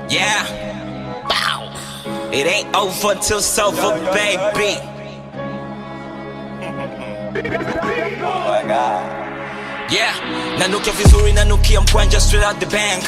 Yeah. Bow. It ain't over till it's over, baby. Yeah, nanukia vizuri nanukia mkwanja straight out the bank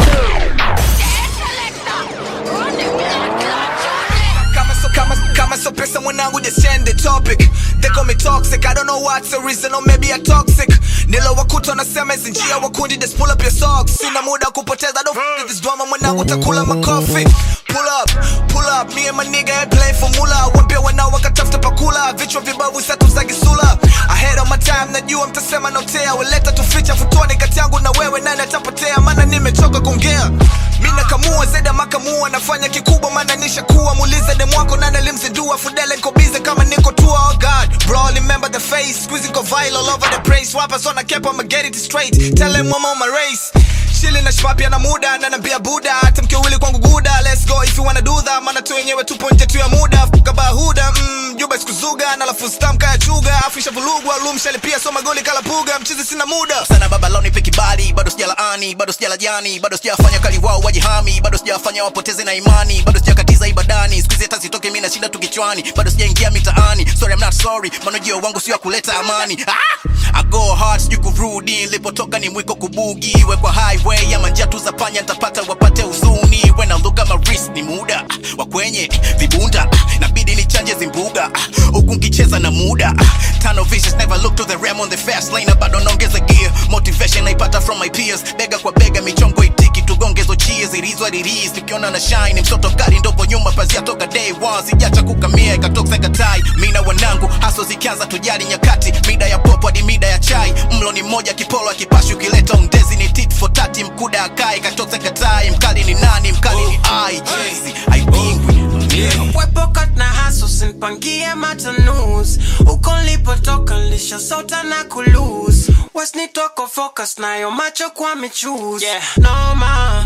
Kama so, kama, kama so pesa mwanangu just change the topic They call me toxic, I don't know what's the reason or maybe I toxic Nilo wakuta nasema hizi njia wakundi just pull up your socks Sina muda kupoteza, don't f with this drama mwanangu takula makofi Pull up, pull up, me and my nigga ain't playing formula Wapia wanao wakatafuta pakula, vichwa vibavu satu za gisula Ahead of my time, najua mtasema notea Weleta tuficha futuani kati yangu na wewe nani atapotea Maana nimechoka kuongea Mina kamua zeda makamua nafanya kikubwa maana nishakuwa muulize demu wako nani alimzindua fudele niko busy kama niko tua oh god bro remember the face squeezing go viral all over the place rappers on a cap I'ma get it straight tell him I'm on my race Shili na shpapia na muda na nambia buda hata mkiwili kwangu guda let's go if you wanna do that maana tu wenyewe tupo nje tu ya muda kabahuda mm, juba sikuzuga na lafu stamka ya chuga afisha vulugwa lumshali pia soma goli kala puga mchizi sina muda sana baba leo nipe kibali bado sijalaani bado sijala jani bado sijafanya kali wao wajihami bado sijafanya wapoteze na imani bado sijakatiza ibadani siku hizi hata sitoke mimi na shida tu kichwani bado sijaingia mitaani sorry I'm not sorry manojio wangu sio ya kuleta amani ah! I go hard sijui kurudi nilipotoka ni mwiko kubugi wekwa highway ama njia tu za panya nitapata wapate huzuni when I look at my wrist ni muda ah, wa kwenye vibunda ah, nabidi nichanje zimbuga ah, huku nkicheza na muda ah, tano visions never look to the ram on the fast lane na bado naongeza gear motivation naipata from my peers bega kwa bega michongo itiki tugongezo cheers it is what it is tukiona na shine mtoto kali ndopo nyuma pazia toka day one sijacha kukamia ikatoka katai mina wanangu haso zikianza tujali nyakati mida ya popo hadi mida ya chai mlo ni mmoja kipolo akipashi ukileta undezi ni tit for tati mkuda akai katoka katai mkali ni nani mkali ni ai jezi aipingwi Wepokat na haso sinpangie matanus uko nilipotoka nilishasota na kulus wasnitoko focus nayo macho kwa michus yeah. noma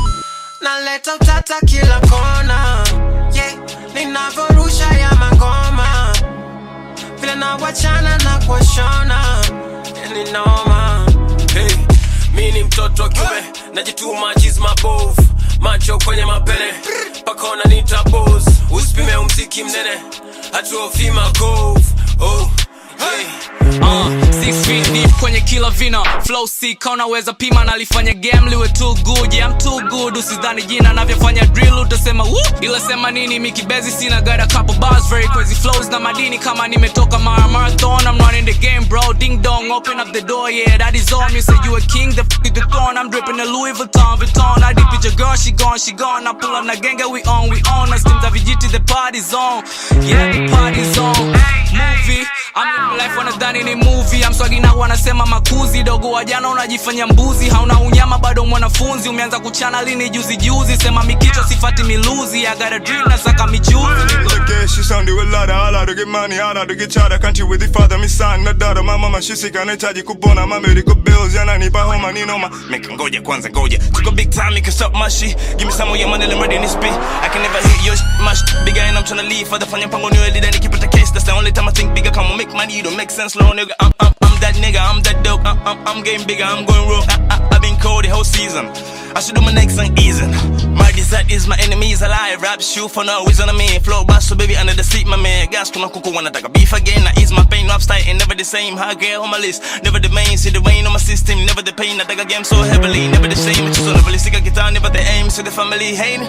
naleta utata kila kona yeah. ninavyorusha ya magoma vile na wachana na kuwashona ni noma hey, mi ni mtoto wa kiume najituma chiz mabovu macho kwenye mapene mpaka wananiita bos usipime umziki mnene hatuofi makovu oh, hey. Uh, six feet deep kwenye kila vina flow sick unaweza pima nalifanya game liwe too good yeah, I'm too good usidhani jina navyofanya drill utasema woo ila sema nini mikibezi sina got a couple bars very crazy flows na madini kama nimetoka mara marathon I'm running the game bro ding dong open up the door yeah that is all me say you a king the f is the throne I'm dripping the Louis Vuitton Vuitton I deep with your girl she gone she gone I pull up na genge we on we on na steams vijiti the party's on yeah the party's on movie I'm living life wanadhani ni movie I'm swagi na wanasema makuzi dogo wa jana unajifanya mbuzi hauna unyama bado mwanafunzi umeanza kuchana lini juzi juzi sema mikicho sifati miluzi I got a dream nasaka michuzi Look at she sounded with lada Ala to get money, ala to get chada Country with the father, mi son na dada My mama shisi kanahitaji kupona My medical bills, yananipa homa ni noma Make ngoja kwanza ngoja Took a big time, you can stop my shit Give me some of your money, let me ready in this spit I can never hit your sh- my sh- Bigger and I'm tryna leave For the fanya mpango niwe leader nikipata case That's the only time I think bigger Come on, make money, you don't make sense, little nigga I'm, I'm, I'm that nigga, I'm that dope I'm, I'm, I'm getting bigger, I'm going rogue I, I, I've been cold the whole season I should do my next song easing My desire is my enemies alive Rap shoot for no reason I mean Flow bass so baby under the seat my man Gas kuna kuku wanataka beef again I ease my pain rap style ain't never the same High girl on my list Never the main See the rain on my system Never the pain I take a game so heavily Never the same It's just on the really sick guitar Never the aim See the family hating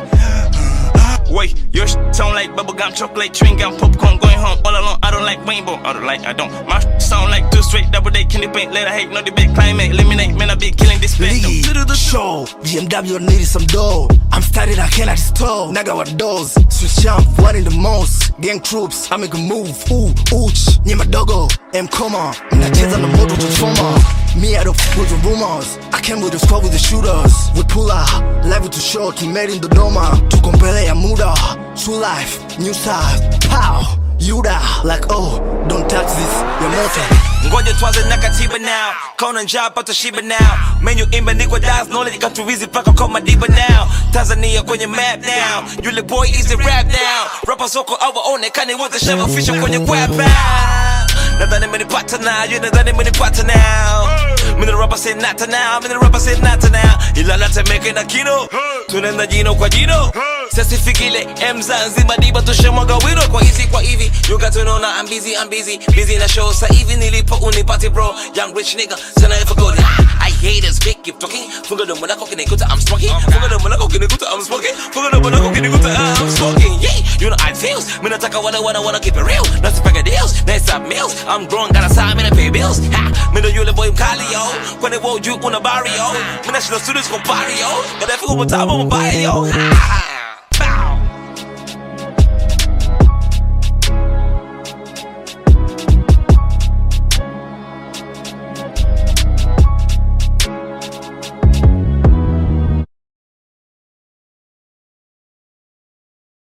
Wait, your sh- sound like bubblegum, chocolate, chewing gum, popcorn, going home all alone. I don't like rainbow, I don't like, I don't. My sh- sound like two straight, double day, candy paint, let I hate, no debate, climate, eliminate, man, I be killing this bitch. Lead, show BMW needed some dough I'm started I cannot stall Naga wa doors Switch jump one in the most Gang troops I make a move Ooh ooch Nye madogo M koma Mnacheza na moto tuchoma Me I don't f with the rumors I came with the squad with the shooters We pull out Level too short Made in Dodoma Tuko mbele ya muda True life New side Pow Yuda Like oh Don't touch this Your moto ngoja tuanze na katiba now kaona njaa pata shiba now menu imeandikwa das knowledge ikatuwizi paka kwa madiba now tanzania kwenye map now yule boy is a rap now rapa soko awaonekane wote shavafisha kwenye kwapa nadhani menipata now you nadhani menipata now Mimi the rapper say not to now, mimi the rapper say not to now. Ila natemeke na kino, tunaenda jino kwa jino. Sasa fikile M Zanzibar diba tushamwaga wino kwa hizi kwa hivi. You got to know now I'm busy, I'm busy, busy na show. Sa hivi nilipo unipati bro, young rich nigga, sana if go. I haters big keep talking. Funga domo lako kinikuta I'm smoking. Funga domo lako kinikuta I'm smoking. Funga domo lako kinikuta I'm smoking. Yeah, you know I feels. Mimi nataka wana wana wana keep it real. Not to deals, nice up meals. I'm grown, got a side, me pay bills. Ha, me know you the boy mkali yo. Kwenye wo you una barrio. Mimi nashinda studios kwa barrio. But if you go mtabo mbaya yo. Ha.